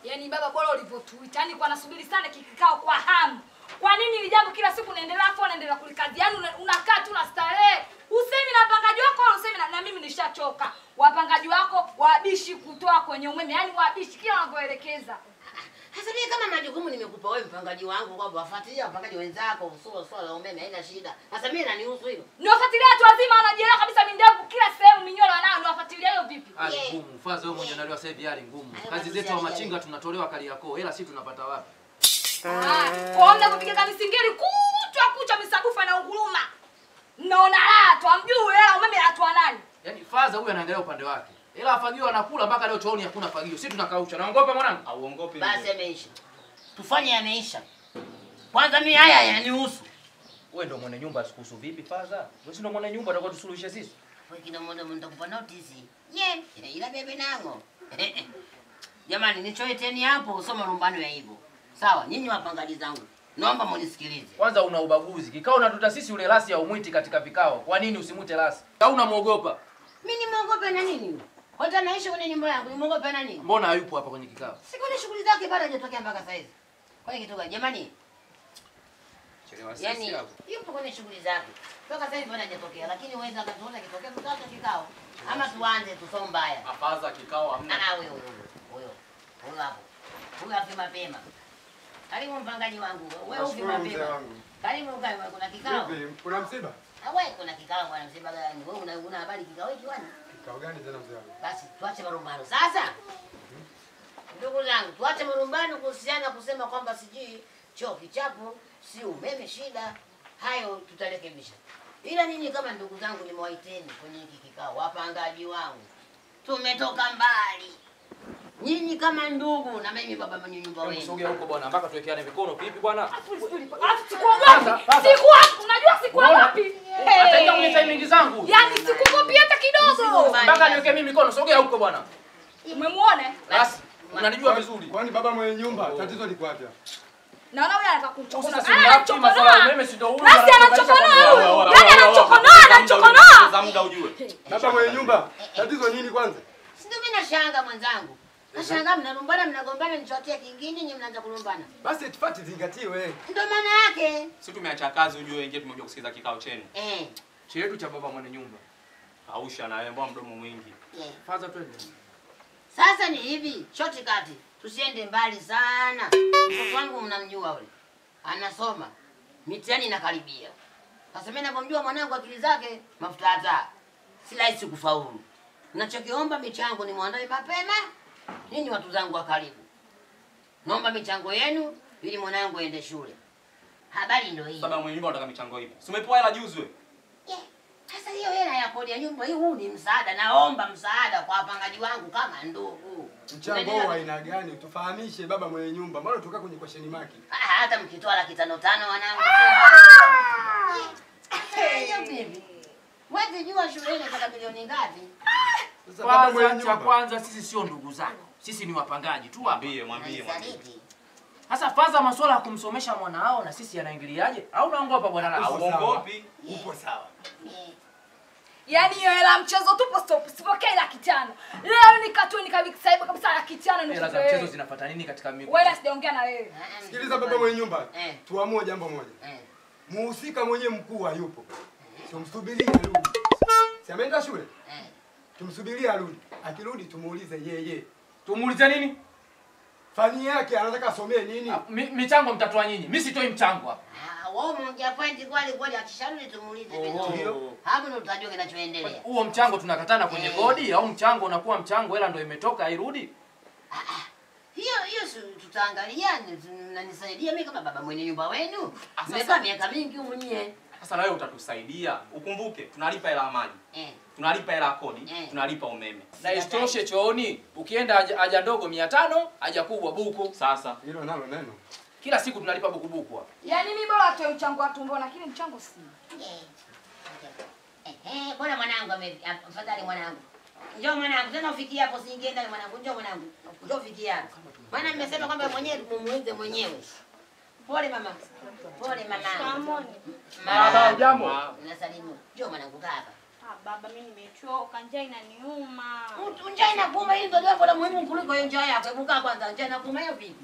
Yaani baba bora ulivyotuita. Yaani kwa nasubiri sana kikikao kwa hamu. Kwa nini ili jambo kila siku unaendelea afu unaendelea kulikazi? Yaani una- unakaa tu na starehe. Usemi na wapangaji wako wala usemi na, na mimi nishachoka. Wapangaji wako wabishi kutoa kwenye umeme. Yaani wabishi kila wanavyoelekeza. Sasa mimi kama majukumu nimekupa wewe mpangaji wangu kwamba wafuatilia wapangaji wenzako swala swala la umeme haina shida. Sasa mimi nanihusu hilo. Niwafuatilia watu wazima wanajielewa kabisa mindevu kila sehemu minywele wanao niwafuatilia hiyo vipi? Hali Yeah. ngumu. Faza wewe mwenyewe unaliwa sasa hivi hali ngumu. Hayo Kazi matusi zetu wa ya machinga tunatolewa Kariakoo. Hela si tunapata wapi? Ah, kwa mna kupiga misingiri kuchwa kucha misabufa na unguruma. Mnaona raha tu amjui hela umeme atoa nani? Yaani Faza huyu anaangalia upande wake. Hela afagio anakula mpaka leo chooni hakuna fagio. Sisi tunakaucha. Naongopa mwanangu. Auongopi Basi mzee. yameisha. Tufanye yameisha. Kwanza mimi haya yananihusu. Wewe ndio mwenye nyumba asikuhusu vipi Faza? Wewe si ndio mwenye nyumba utakuwa tusuluhishe sisi. Wewe kina mmoja mtakupa notice. Ye, ila bebe nango. Jamani nichoeteni hapo usome rumbano ya hivyo. Sawa, nyinyi wapangaji zangu. Naomba munisikilize. Kwanza una ubaguzi. Kikao unatuta sisi ule rasi ya umwiti katika vikao. Kwa nini usimwite rasi? Au unamuogopa? Mimi nimwogope na nini? Hata naishi kwenye nyumba yangu, nimwogope na nini? Mbona hayupo hapa kwenye kikao? Siku ni shughuli zake bado hajatokea mpaka sasa hivi. Kwani kitu gani? Jamani, Chelewa sisi yani hapo. yupo kwenye shughuli zake. Mpaka sasa hivi bado hajatokea, lakini waweza akatuona kitokea tutaacha kikao. Ama tuanze tusome mbaya. Afaza kikao hamna. Ah, huyo huyo huyo. Huyo hapo. Huyo afi mapema. Karibu mpangaji wangu. Wewe ufi Nashukuru mzee mapema. wangu. Karibu ukae kuna kikao. Vipi, kuna msiba? Ah, wewe kuna kikao bwana msiba gani? Wewe una una habari kikao hiki bwana? Kikao gani tena mzee wangu? Basi tuache marumbano. Sasa ndugu zangu, tuache marumbano kuhusiana kusema kwamba sijui choo kichapo, si umeme shida. Hayo tutarekebisha. Ila ninyi kama ndugu zangu nimewaiteni kwenye hiki kikao, wapangaji wangu, tumetoka mbali. Nyinyi kama ndugu na mimi baba mwenye nyumba wenu. Sogea huko bwana mpaka tuwekeane mikono vipi bwana? Alafu siku ngapi? Siku wapi? Unajua siku Unaona? ngapi? Ataingia kwenye timing zangu. Yaani sikukopi hata kidogo. Mpaka niweke mimi mikono. Sogea huko bwana. Umemwona? Basi unanijua vizuri. Kwani baba mwenye nyumba tatizo liko wapi? hapa? Naona huyu anataka kumchokonoa. Sasa Ah, si mnafi masuala ya anachokonoa. umeme si ndio huyu Basi anatuunganisha anachokonoa pamoja. huyu. Yaani anachokonoa, anachokonoa. Za muda ujue. Baba mwenye nyumba tatizo nini kwanza? Si ndio mimi nashanga mwenzangu. Nashangaa mnalumbana mnagombana nichotea kingine nyinyi mnaanza kulumbana. Basi tufati zingatiwe. Ndio maana yake. Sisi tumeacha kazi ujue ingie tumekuja kusikiza kikao chenu. Eh. Chetu cha baba mwenye nyumba. Ausha na wewe mbona mdomo mwingi. Yeah. Faza twende. Sasa ni hivi, shoti kati, tusiende mbali sana. Mtoto wangu mnamjua yule, anasoma mitihani inakaribia. Sasa mimi ninapomjua mwanangu akili zake mafuta hata si rahisi kufaulu. Nachokiomba michango ni mwandae mapema. Ninyi watu zangu wa karibu, naomba michango yenu ili mwanangu aende shule. Habari ndio hii. Baba mwenye nyumba unataka michango ipi? Si umepewa hela juzi wewe? Yeah. Sasa hiyo hela ya kodi ya nyumba hii, huu ni msaada. Naomba msaada kwa wapangaji wangu kama ndugu. Mchango Unaelewa? wa aina gani? Tufahamishe baba mwenye nyumba. Mbona tukaa kwenye question mark? Ah, hata mkitoa laki tano tano wanangu. Hiyo bibi. Mwezi jua shule inataka milioni ngapi? Sasa baba mwenye Kwanza cha nyumba. kwanza sisi sio ndugu zako. Sisi ni wapangaji tu hapa. Mwambie, mwambie, mwambie. Msaliti. Sasa Faza masuala ya kumsomesha mwanao na sisi yanaingiliaje? Au unaongopa bwana la? Upo sawa. Auongopi. Upo sawa. Eh, Yaani hiyo hela mchezo tupo stop. Sipokee laki tano. Leo nikatuni kabisa hivi kabisa laki tano ni Hela za mchezo zinafuata nini katika miko? Wewe sijaongea na wewe. ah, Sikiliza baba mwenye nyumba. Eh. Tuamue jambo moja. Eh. Muhusika mwenyewe mkuu hayupo. Tumsubirie arudi. Si ameenda shule? Eh. Tumsubirie arudi. Akirudi tumuulize yeye. Tumuulize nini? Fani yake anataka asomee nini? Ah, mi- Michango mtatoa nyinyi. Mimi sitoi mchango hapa. Ah, wewe umeongea point kweli kweli akisharudi tumuulize vizuri. Oh. Hapo ndio tutajua kinachoendelea. Huo mchango tunakatana kwenye Eh. kodi au mchango unakuwa mchango hela ndio imetoka hairudi? Hiyo hiyo si- tutaangalia ni- mnanisaidia mimi kama baba mwenye nyumba wenu. Sasa- Mmekaa miaka mingi humu nyie. Sasa na wewe utatusaidia. Ukumbuke tunalipa hela ya maji. Eh. Tunalipa hela ya kodi, Eh. tunalipa umeme. Na isitoshe chooni ukienda haja, haja ndogo 500, haja kubwa buku. Sasa Hilo nalo neno. Kila siku tunalipa buku buku hapa. Yaani mimi bora atoe mchango wa tumbo lakini mchango si. Eh. Eh, eh, bwana mwanangu ame afadhali mwanangu. Njoo mwanangu, tena ufikie hapo siingie ndani mwanangu. Njoo mwanangu. Njoo ufikie hapo. Maana nimesema kwamba mwenyewe tumuulize mwenyewe. Pole mama. Pole mama. Baba, jambo. Nasalimu. Njoo mwanangu kaa hapa. Ah, baba mimi nimechoka, njaa inaniuma. Mtu njaa inakuuma, hili ndio jambo la muhimu kuliko hiyo njaa yako. Hebu kaa kwanza, njaa inakuuma hiyo vipi?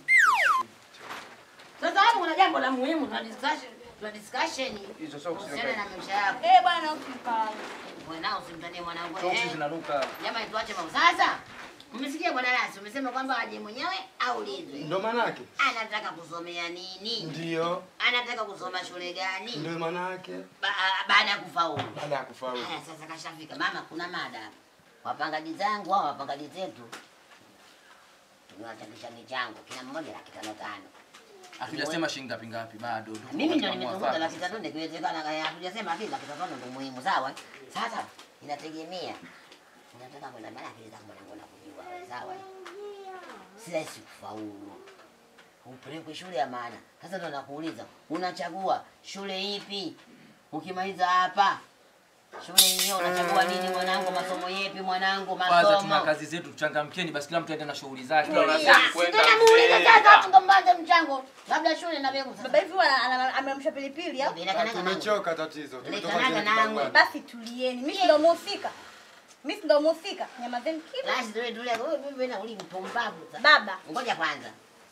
Sasa hapo kuna jambo la muhimu, tuna discussion, tuna discussion Hizo socks kuhusiana na zinanuka. maisha yako. Eh, bwana usikali. Wewe nao usimtanie mwanangu. Socks eh. zinanuka. Jamani, tuache mambo. Sasa umesikia bwana Lasi, umesema kwamba aje mwenyewe aulizwe Ndo manake. anataka kusomea nini, Ndio. anataka kusoma shule gani Ndio manake. ba baada ya kufaulu. Baada ya kufaulu. Haya, sasa kashafika. Mama, kuna mada hapa. Wapangaji zangu au wapangaji zetu tumewachangisha michango kila mmoja laki tano tano. Hatujasema shilingi ngapi ngapi bado. Tuko Mimi ndio katika nimezunguka mwafaka. laki tano nikiwezekana, eh, hatujasema lakini laki tano ndio muhimu, sawa? Sasa inategemea unataka kwenda mbali, akili zako mwanangu nakujua, wewe, sawa? Si rahisi kufaulu, upelekwe shule ya maana. Sasa ndo nakuuliza, unachagua shule ipi? Ukimaliza hapa shule hiyo unachagua nini mwanangu? Masomo yepi mwanangu? Kwanza tuna Masomo kazi zetu, tuchangamkeni basi, kila mtu aende na shughuli zake. Ya, si ndo namuuliza sasa, watu ndo mbanze mchango, labda shule na mbegu Baba sasa. hivi wana- ana- amemsha pilipili au? Inakanaga nangu. Tumechoka tatizo. Tumetoka Lekanaga kile nangu. kibangani. Basi tulieni. Mimi ndo mhusika. Mimi ndo mhusika. Nyamazeni kimya. Basi tuwe tulia, wewe mimi na uli mpumbavu sasa. Baba, Ngoja kwanza.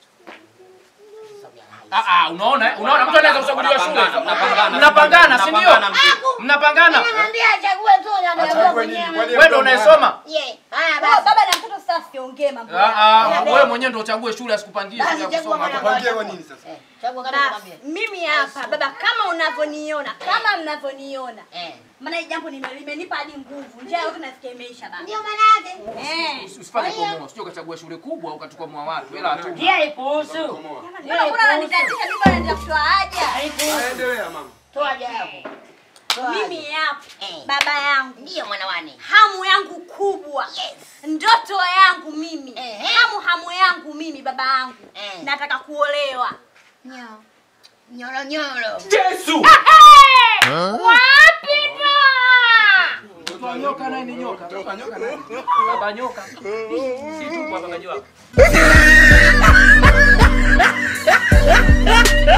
Sogea hai. Ah ah, unaona? eh? Unaona mtu anaweza kuchaguliwa shule. Mnapangana, Mnapangana, si ndio? mnapangana mzee. Mnapangana. Nimemwambia achague tu na anachagua Achague nini? mwenyewe. Kwani Wewe ndio unayesoma? Ye, haya baba, basi. baba na mtoto sasa siongee mambo. Ah ah, yako. wewe mwenyewe ndio uchague shule asikupangie Basi shule ya chagua kusoma. mwanangu. Tupangie chagua. wa nini sasa? Eh, chagua kama Basi, nikwambie. mimi hapa baba, kama unavyoniona, kama mnavyoniona, Eh. maana hii jambo nime- limenipa hadi nguvu. Njaa yote nasikia imeisha baba. Ndio maana yake. Eh. Usi- Usifanye komoa, sio ukachagua shule kubwa ukatukwamua watu. Hela tu. Pia ipuhusu. Komoa. Mbona kuna wananitatisha mimi naendelea kutoa haja? Haipuhusu. Endelea mama. Toa haja yako. Toa Mimi haja. hapa Eh. baba yangu Ndio mwanawane. hamu yangu kubwa Yes. ndoto yangu mimi Ehe. hamu hamu yangu mimi baba yangu Eh. nataka kuolewa Nyo. Nyoro nyoro. Yesu! Wapi ndo? Mtoto wa nyoka naye ni nyoka. Toka nyoka nani? Baba nyoka. Si tu kwa baba nyoka.